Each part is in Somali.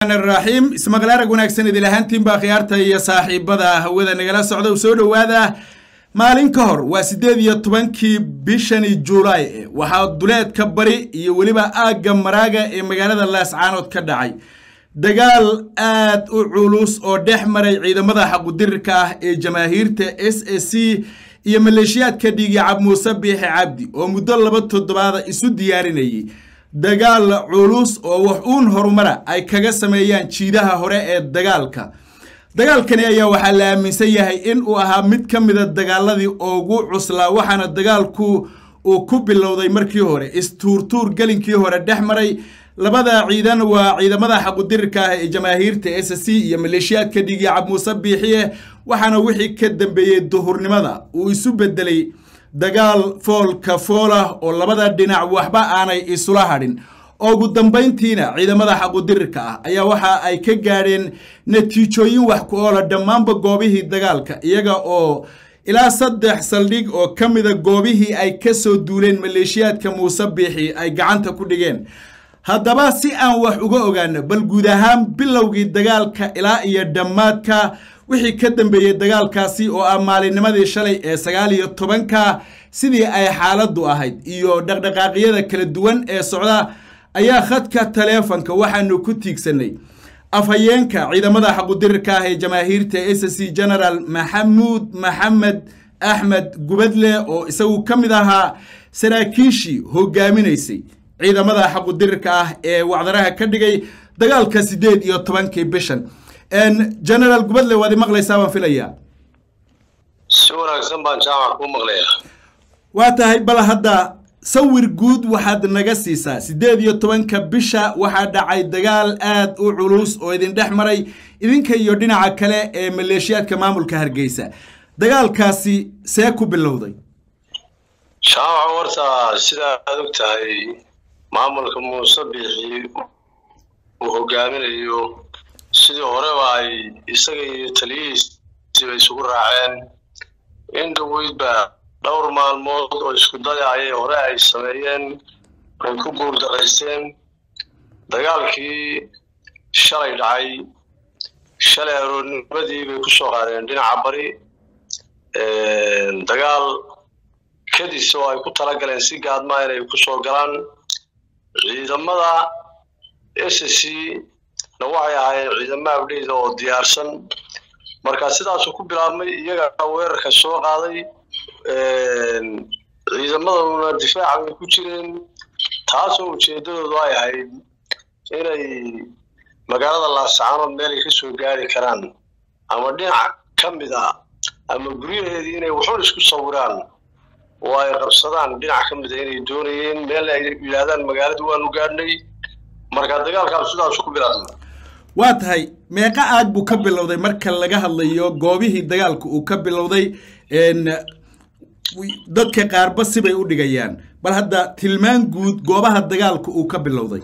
raxiim ismaqlaarag wanaagsan idil ahaantiinbaa khiyaarta iyo saaxiibada hawada nagala socda u soo dhowaada maalin ka hor waa siddeed iyo tobankii bishani juulaay waxaa duleedka bari iyo weliba aagga maraaga ee magaalada laascaanood ka dhacay dagaal aad u culus oo dhex maray ciidamada xaqudirirka ah ee jamaahiirta s a c iyo maleeshiyaadka dhiigicab muuse biixi cabdi oo muddo laba toddobaada isu diyaarinayay dagaal culus oo wax uun horumara ay kaga sameeyaan jiidaha hore ee dagaalka dagaalkani ayaa waxaa la aaminsan yahay in uu ahaa mid ka mida dagaaladii ugu cuslaa waxaana dagaalku uu ku bilowday markii hore istuurtuur gelinkii hore dhex maray labada ciidan waa ciidamada xaqudirirka ah ee jamaahiirta s c iyo maleeshiyaadka dhiigicab muuse biixiye waxaana wixii ka dambeeyey duhurnimada uu isu bedelay dagaal foolka foolah oo labada dhinac waxba aanay isula hadhin ugu dambayntiina ciidamada xaqudirirka ah ayaa waxa ay ka gaadheen natiijooyin wax ku oola dhammaanba goobihii dagaalka iyaga oo ilaa saddex saldhig oo ka mida goobihii ay ka soo duuleen maleeshiyaadka muuse biixi ay gacanta ku dhigeen haddaba si aan wax uga ogaano bal guud ahaan bilowgii dagaalka ilaa iyo dhammaadka wixii ka dambeeyey dagaalkaasi oo ah maalinnimadii shalay ee sagaal iyo tobanka sidii ay xaaladdu ahayd iyo dhaqdhaqaaqyada kala duwan ee socda ayaa khadka taleefonka waxaanu ku tiigsanay afhayeenka ciidamada xaqudirirka ah ee jamaahiirta s c general maxamuud maxamed axmed gubadle oo isagu ka mid ahaa saraakiishii hogaaminaysay ciidamada xaqudirirka ah ee wacdaraha ka dhigay dagaalka siddeed iyo tobankii bishan generaal gubadle waad i maqlaysaa baan filayaa si wanaagsan baan jaamac kuu maqlayaa waa tahay bal hadda sawir guud waxaad naga siisaa siddeed iyo tobanka bisha waxaa dhacay dagaal aad u culus oo idin dhex maray idinka iyo dhinaca kale ee maleeshiyaadka maamulka hargeysa dagaalkaasi see ku bilowday jaamac horta sidaa aad og tahay maamulka muuse biixi uu hogaaminayo sidii horeba ay isaga iyo taliyihiisiiba isugu raaceen in dhaweydba dhowr maalmood oo isku daya ayay hore ay sameeyeen ay ku guuldaraysteen dagaalkii shalay dhacay shalay aroornimadii bay ku soo qaadeen dhinaca bari dagaal kadis oo ay ku tala galeen si gaadmaa inay ku soo galaan ciidamada s c na waxay ahaayeen ciidamo abdheyda oo diyaarsan marka sidaasuu ku bilaabmay iyaga weerarka soo qaaday ciidamaduna difaaca bay ku jireen taasoo ujeeddadoodu ay ahayd inay magaalada laascaanood meel ay ka soo gaari karaan ama dhinac ka mid a ama guryaheedii inay waxun isku sawiraan oo ay qabsadaan dhinac ka mida inay doonayeen meel ay yidhaahdaan magaaladu waanu gaadhnay marka dagaalkaas sidaasu ku bilaabmay waa tahay meeqa aag buu ka bilowday marka laga hadlayo goobihii dagaalka uu ka bilowday dadka qaarba sibay u dhigayaan bal hadda tilmaan guud goobaha dagaalka uu ka bilowday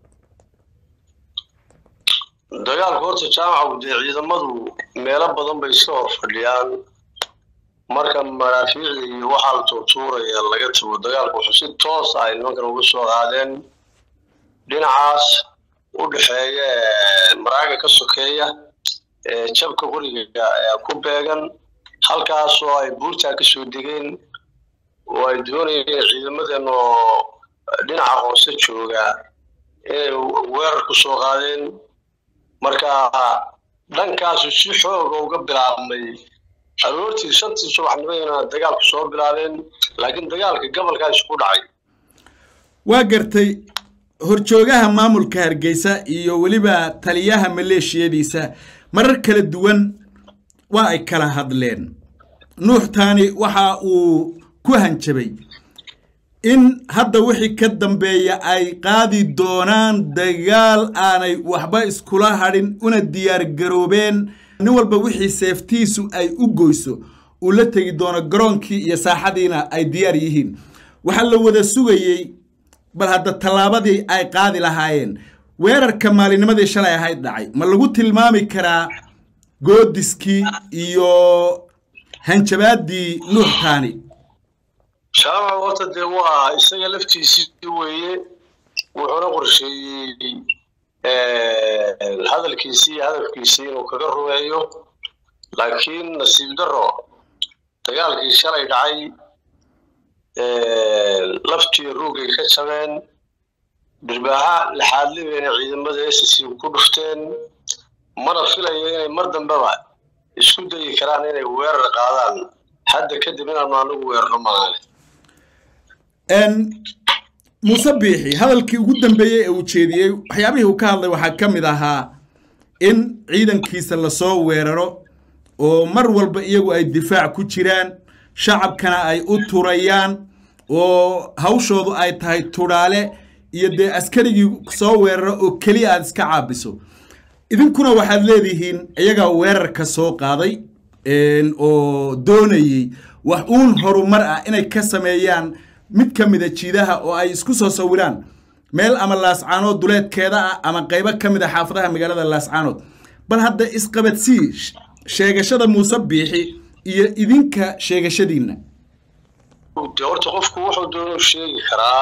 dagaalku horta jaamaca dee ciidamadu meelo badan bay iska hor fadhiyaan marka maraafiicda iyo waxaa la tuurtuuraya laga tago dagaalku wuxuu si toos ah ay nimankan uga soo qaadeen dhinacaas u dhexeeya maraaga ka sokeeya jabka qoriga ku beegan halkaasoo ay buurtaa ka soo degeen oo ay doonayeen ciidamadan oo dhinaca hoose jooga inay weerar ku soo qaadeen marka dhankaasu si xooga uga bilaabmay aroortii shantii subaxnimadana dagaalku soo bilaabeen laakiin dagaalka gobolkaas ku dhacay waa gartay horjoogaha maamulka hargeysa iyo weliba taliyaha maleeshiyadiisa marar kala duwan waa ay kala hadleen nuuxtaani waxa uu ku hanjabay in hadda wixii ka dambeeya ay qaadi doonaan dagaal aanay waxba iskula hadhin una diyaar garoobeen nin walba wixii seeftiisu ay u goyso uu la tegi doono garoonkii iyo saaxadiina ay diyaar yihiin waxaa la wada sugayey bal hadda tallaabadii ay qaadi lahaayeen weerarka maalinimadii shalay ahayd dhacay ma lagu tilmaami karaa goodiskii iyo hanjabaaddii nuuxtaani jaamaca horta dee waa isaga laftiisii weeye wuxuuna qorsheeyey hadalkiisii iyo hadafkiisii inuu kaga rumeeyo laakiin nasiib darro dagaalkii shalay dhacay laftiyo ruugay ka jabeen dhirbaaxa laxaadlibayna ciidamada s c ku dhufteen mana filayo inay mar dambeba isku dayi karaan inay weerar qaadaan hadda kadib inaanu anagu weerarno maaane muuse biixi hadalkii ugu dambeeyey ee uu jeediyey waxyaabihii uu ka hadlay waxaa ka mid ahaa in ciidankiisa lasoo weeraro oo mar walba iyagu ay difaac ku jiraan shacabkana ay u turayaan oo hawshoodu ay tahay tudhaale iyo dee askarigii soo weeraro oo keliya aad iska caabiso idinkuna waxaad leedihiin iyagaa weerarka soo qaaday oo doonayey wax uun horumar ah inay ka sameeyaan mid ka mida jiidaha oo ay isku soo sawiraan meel ama laascaanood duleedkeeda ah ama qaybo ka mid a xaafadaha magaalada laascaanood bal hadda isqabadsii sheegashada muuse biixi iyo idinka sheegashadiinna de horta qofku wuxuu doonu sheegi karaa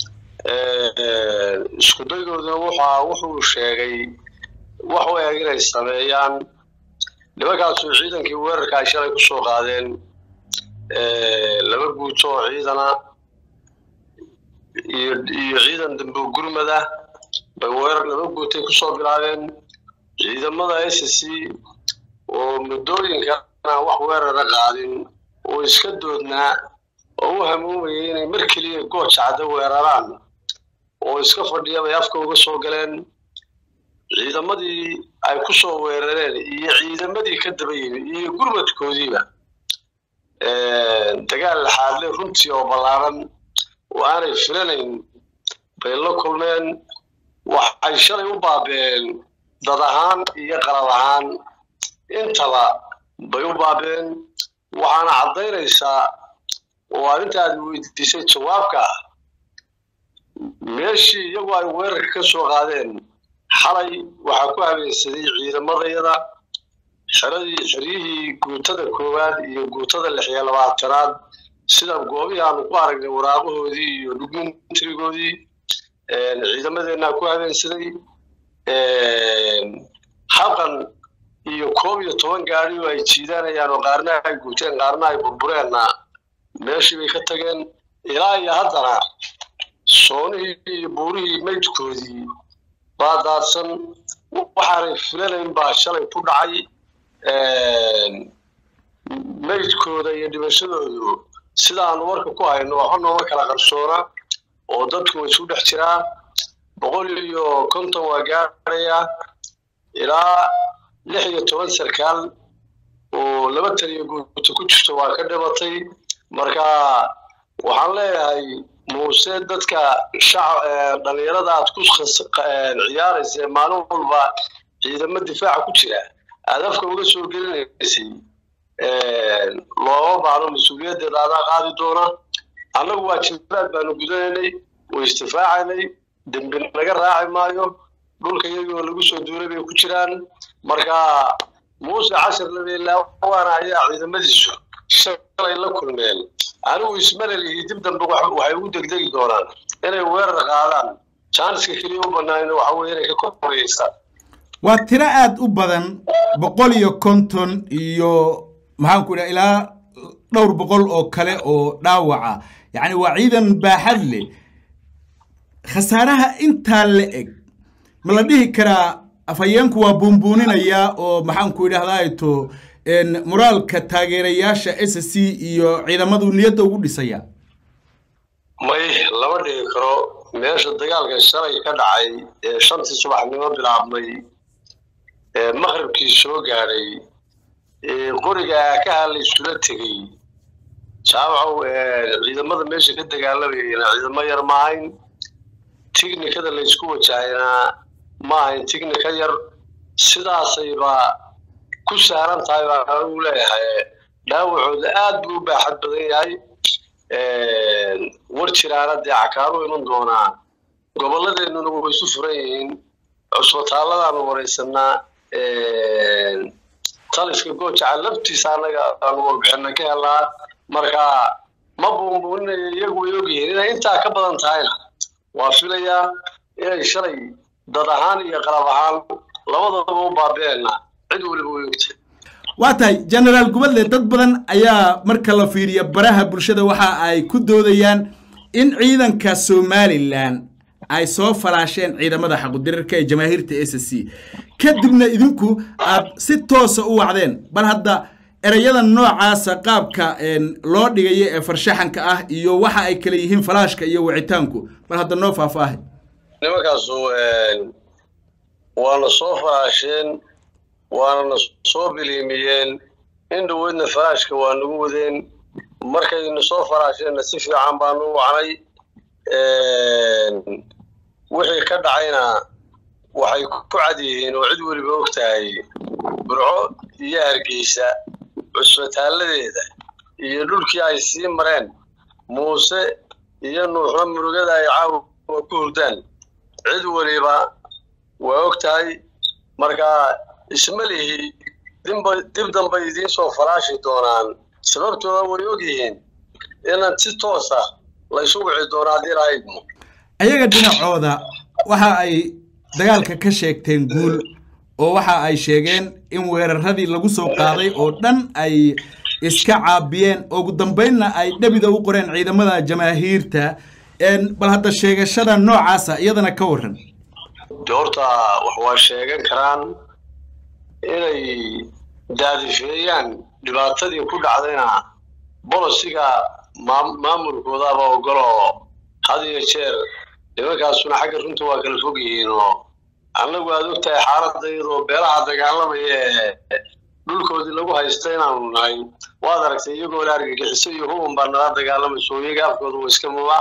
isku daygooduna wuxaa wuxuu sheegay wax u eg inay sameeyaan nimankaasu ciidankii weerarka ay shalay ku soo qaadeen laba guuto oo ciidana iyo iyo ciidan dambe gurmada bay weerar laba guutay kusoo bilaabeen ciidamada s c oo muddooyinkana wax weerara qaadin oo iska doodnaa oo u hamuumayay inay mar keliya gooja cadda weeraraan oo iska fadhiya bay afka uga soo galeen ciidamadii ay ku soo weerareen iyo ciidamadii ka daba yimid iyo gurmadkoodiiba dagaal laxaadle runtii oo ballaaran oo aanay filanayn bay la kulmeen waxay shalay u baabeen dad ahaan iyo qalab ahaan intaba bay u baabeen waxaana caddaynaysaa oo arrinta aad weydiisay jawaabka meeshii iyagu ay weerarka ka soo qaadeen xalay waxaa ku habeensaday ciidamadayada xeradii xeryihii guutada koowaad iyo guutada lix iyo labaatanaad sida goobihii aanu ku aragnay waraaqahoodii iyo dhugmintrigoodii ciidamadeenaa ku habeensaday habqan iyo koob iyo toban gaadi oo ay jiidanayaan oo qaarna ay guuteen qaarna ay burbureenna meeshii bay ka tageen ilaa iyo haddana soonihii iyo buurihii maydkoodii baa daadsan waxaanay filanayn baa shalay ku dhacay maydkooda iyo dhimashadoodu sidaanu warka ku hayno waxba nooma kala qarsoona oo dadku way isu dhex jiraa boqol iyo konton waa gaadhaya ilaa lix iyo toban sarkaal oo laba taliyo guuto ku jirto waa ka dhimatay marka waxaan leeyahay muuse dadka shacab dhalinyarada aad ku ciyaaraysa maalin walba ciidamo difaaca ku jira aad afka uga soo gelinaysay looma baahno mas-uuliyaddeeda adaa qaadi doona annagu waajibaad baanu gudanaynay way isdifaacaynay dembi naga raaci maayo dhulka iyagoo lagu soo duulay bay ku jiraan marka muuse cashar labeelaawaana ayaa ciidamadiisu shalay la kulmeen anigu ismalelihi dib dambe waxay ugu degdegi doonaan inay weerar qaadaan jaaniska keliya u banaanina waxa weye inay ka koreysaan waa tiro aada u badan boqol iyo konton iyo maxaan ku idhaha ilaa dhowr boqol oo kale oo dhaawaca yacni waa ciidan baaxad leh khasaaraha intaa la eg ma la dhihi karaa afhayeenku waa buunbuuninayaa oo maxaan ku idhahdaa to moraalka taageerayaasha s c iyo ciidamadu niyadda ugu dhisaya may lama dhigi karo meesha dagaalka shalay ka dhacay ee shantii subaxnimo bilaabmay ee maqribkii soo gaadhay ee qorigaa ka hadlay isula tegey jaawacow ciidamada meesha ka dagaalamayana ciidamo yar ma ahayn tignikada laysku wajahayna ma ahayn tignika yar sidaasayba ku saaran tahay baan anigu leeyahay dhaawacooda aad buu u baaxad badan yahay war jiraana dee cakaanu iman doonaa gobolladeennuna way isu furan yihiin cusbitaalladaanu waraysanaa taliska goojaca laftiisa annaga aanu warbixina ka helnaa marka ma buunbuuninayo iyagu way ogyihiin inay intaa ka badan tahayna waa filayaa inay shalay dad ahaan iyo qalab ahaan labadaba u baabi'aynaa cid weliba way ogtay waa tahay genaraal gubadle dad badan ayaa marka la fiiriya baraha bulshada waxa ay ku doodayaan in ciidanka somalilan ay soo falaasheen ciidamada xaqudirirka ee jamaahiirta s c kadibna idinku aad si toosa u wacdeen bal hadda ereyada noocaasa qaabka loo dhigayo ee farshaxanka ah iyo waxa ay kala yihiin falaashka iyo wicitaanku bal hadda noo faahfaahay nimankaasu waana soo falaasheen waanana soo biliimiyeen in dhaweydna falaashka waa nagu wadeen markayna soo falaasheenna si fiican baanu u wacnay wixii ka dhacayna waxay ku cad yihiin oo cid weliba og tahay burco iyo hargeysa cusbitaaladeeda iyo dhulkii ay sii mareen muuse iyo nuuxna murugada ay caawa ku hurdaan cid weliba waa og tahay markaa isma lihi dib dambay idiin soo falaashi doonaan sababtooda way og yihiin inaan si toosa laysu wici doono haddii lahaydmo ayaga dhinacooda waxa ay dagaalka ka sheegteen guul oo waxa ay sheegeen in weeraradii lagu soo qaaday oo dhan ay iska caabiyeen ugu dambaynna ay dhabida u qoreen ciidamada jamaahiirta bal hadda sheegashada noocaasa iyadana ka waran de horta wax waa sheegan karaan inay daadifeeyaan dhibaatadii ku dhacdayna bolosiga maamulkoodaba ogoloo had iyo jeer nimankaasuna xagga runta waa kala fog yihiin oo annagu aad og tahay xaaladda iyadoo beelaha dagaalamaya ee dhulkoodii lagu haysta inaanu nahay waad aragtay iyagoo la argagixiso iyo huban baa nala dagaalamayso iyaga afkooda waa iska mubaax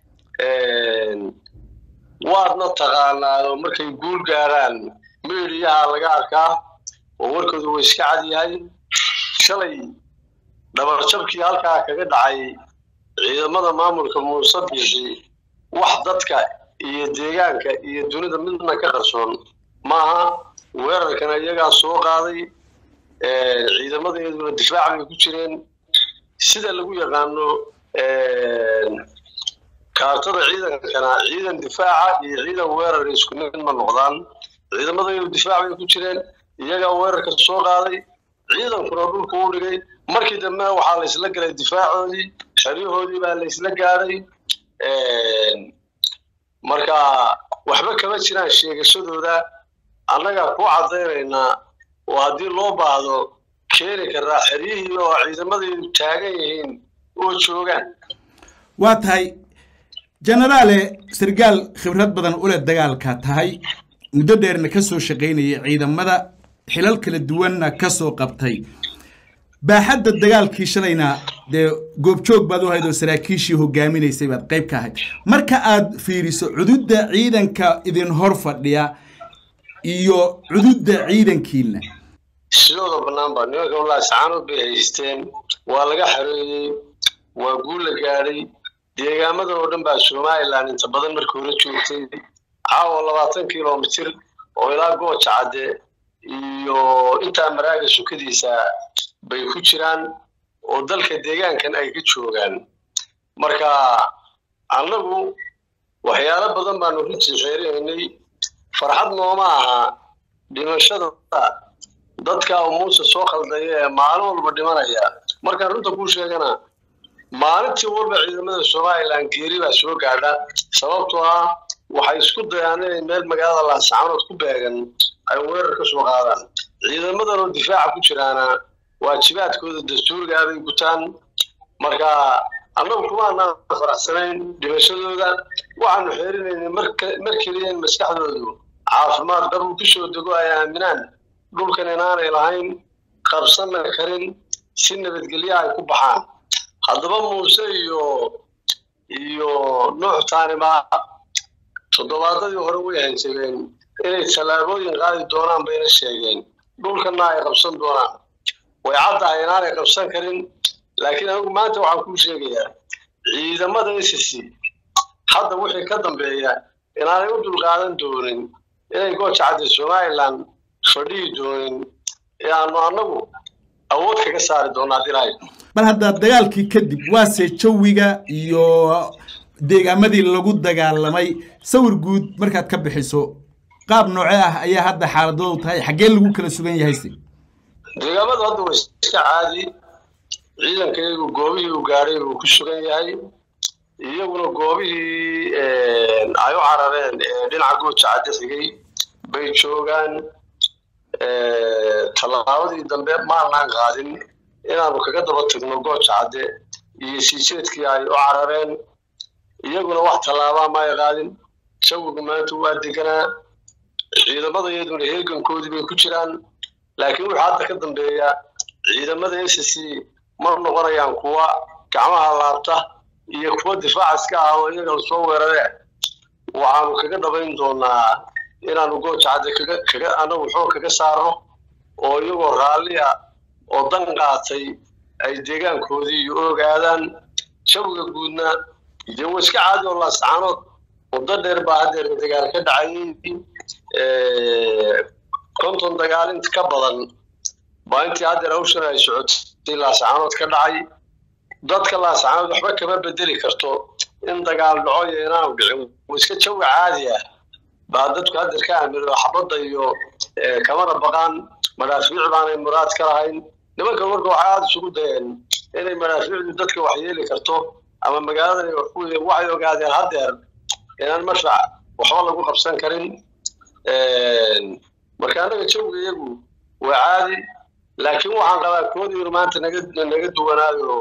waadna taqaanaa oo markay guul gaaraan meediyaha laga arkaa oo warkooda waa iska cad yahay shalay dhabarjabkii halkaa kaga dhacay ciidamada maamulka muuse bixi wax dadka iyo deegaanka iyo dunida midna ka qarsoon maaha weerarkana iyagaa soo qaaday ciidamadeeduna difaac bay ku jireen sida lagu yaqaano kaartada ciidankana ciidan difaaca iyo ciidan weerar isku mid ma noqdaan ciidamadeedu difaac bay ku jireen iyagaa weerarka soo qaaday ciidankuna dhulka u dhigay markii dambena waxaa la isla galay difaacoodii xeryahoodii baa la isla gaadhay marka waxba kama jiraan sheegashadooda annagaa ku caddaynaynaa oo haddii loo baahdo keeni karaa xeryihii oo ciidamadeedu taagan yihiin oo joogaan waa tahay jenaraale sargaal khibrad badan u leh dagaalka tahay muddo dheerna ka soo shaqaynayay ciidamada xilal kala duwanna ka soo qabtay baaxadda dagaalkii shalayna dee goobjoog baad u ahayd oo saraakiishii hogaaminaysay baad qayb ka ahayd marka aad fiiriso cududda ciidanka idin hor fadhiya iyo cududda ciidankiina sidooda bannaan ba nimanka wallaahi sacaanood bay haysteen waa laga xareeyey waa guul la gaadhay deegaamada oo dhan baa somalilan inta badan markii hore joogtay caawa labaatan kilomitir oo ilaa gooja cadde iyo intaa maraaga sukadiisa bay ku jiraan oo dalka deegaankan ay ka joogaan marka annagu waxyaalo badan baanu runtii xeerinaynay farxad nooma aha dhimashada dadka uu muuse soo khaldaya ee maalin walba dhimanaya markaan runta kuu sheegana maalintii walba ciidamada somalilan geeri baa soo gaadha sababtoo ah waxay isku dayaan inay meel magaalada laascaanood ku beegan ay weerar ka soo qaadaan ciidamadan oo difaaca ku jiraana waajibaadkooda dastuurigaa bay gutaan marka annagu kumaanaan faraxsanayn dhimashadooda waxaanu xeerinaynay mar keliya in maskaxdoodu caafimaad qab uu kusoo dego ay aaminaan dhulkan inaanay lahayn qabsanna karin si nabadgelya ay ku baxaan haddaba muuse iyo iyo nuux taaniba toddobaadadii hore way hanjabeen inay tallaabooyin qaadi doonaan bayna sheegeen dhulkanna ay qabsan doonaan way caddahay inaanay qabsan karin laakiin anigu maanta waxaan kuu sheegayaa ciidamada s c hadda wixii ka dambeeya inaanay u dulqaadan doonin inay gooja cadde somalilan fadhihi doonin ee aanu annagu awood kaga saari doonaa dilaayo bal hadda dagaalkii kadib waase jawiga iyo deegaamadii lagu dagaalamay sawir guud markaad ka bixiso qaab noocee ah ayaa hadda xaaladoodu tahay xaggee lagu kala sugan yahay se deegaamadu hadda waa iska caadi ciidankaygu goobihii uu gaadhay buu ku sugan yahay iyaguna goobihii ay u carareen ee dhinaca gooja cadde xigay bay joogaan tallaabadii dambe maanaan qaadin inaanu kaga daba tagno gooja cadde iyo siijeedkii ay u carareen iyaguna wax tallaabaa ma ay qaadin jawigu maanta waa deganaa ciidamada iyaduna heegankoodii bay ku jiraan laakiin wuxuu hadda ka dambeeya ciidamada s c ma noqonayaan kuwa gacmaha laabta iyo kuwa difaac iska ah oo iyaga lasoo weerare waxaanu kaga dhabayn doonaa inaanu gooja cadde kaga kaga anagu xoog kaga saarno oo iyagoo raalliya oo dan qaatay ay deegaankoodii iyo ogaadaan jawiga guudna dee waa iska caadi oo laasacaanood muddo dheer baa haddeer dagaal ka dhacayay konton dagaal inta ka badan baa intii haddeer hawshan ay socotay laasacaanood ka dhacay dadka laasacaanood waxba kama bedeli karto in dagaal dhaco iyo inaanu dhicin waa iska jawi caadi ah baa dadku haddeer ka aamino xabadda iyo kamana baqaan madaafiic baanay muraad ka lahayn nimanka marka waxay aada isugu dayeen inay madaafiicdu dadka wax yeeli karto ama magaaladan waxay ogaadeen haddeer inaan marfac waxba lagu qabsan karin marka annaga jawiga iyagu waa caadi laakiin waxaan qabaa koodiinu maanta naga naga duwanaayo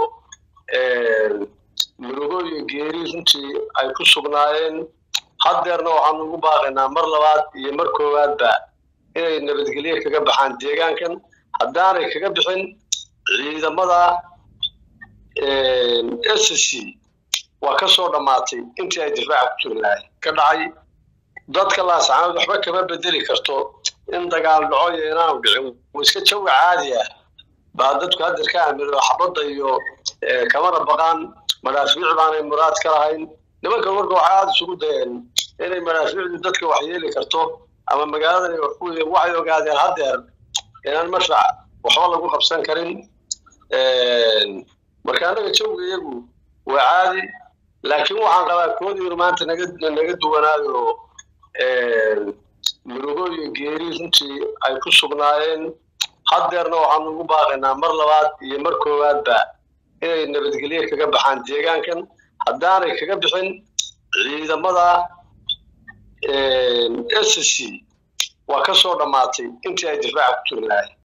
murugo iyo geeri runtii ay ku sugnaayeen haddeerna waxaanu ugu baaqaynaa mar labaad iyo mar koowaadba inay nabadgelye kaga baxaan deegaankan haddaanay kaga bixin ciidamada s c waa ka soo dhammaatay intii ay difaaca ku jiri lahay ka dhacay dadka laasacaanood waxba kama bedeli karto in dagaal dhaco iyo inaanu dhicin waa iska jawi caadi ah baa dadku haddeer ka aamino xabadda iyo kamana baqaan madaafiic baanay muraad ka lahayn nimanka marka waxay aada isugu dayeen inay madaafiicdu dadka wax yeeli karto ama magaaladan waxay ogaadeen haddeer inaan marfac waxba lagu qabsan karin marka annaga jawiga iyagu waa caadi laakiin waxaan qabaa koodiinu maanta naga naga duwanaayo murugo iyo geeri runtii ay ku sugnaayeen haddeerna waxaanu ugu baaqaynaa mar labaad iyo mar koowaadba inay nabadgelye kaga baxaan deegaankan haddaanay kaga bixin ciidamada s c waa ka soo dhammaatay intii ay difaaca ku jiri lahay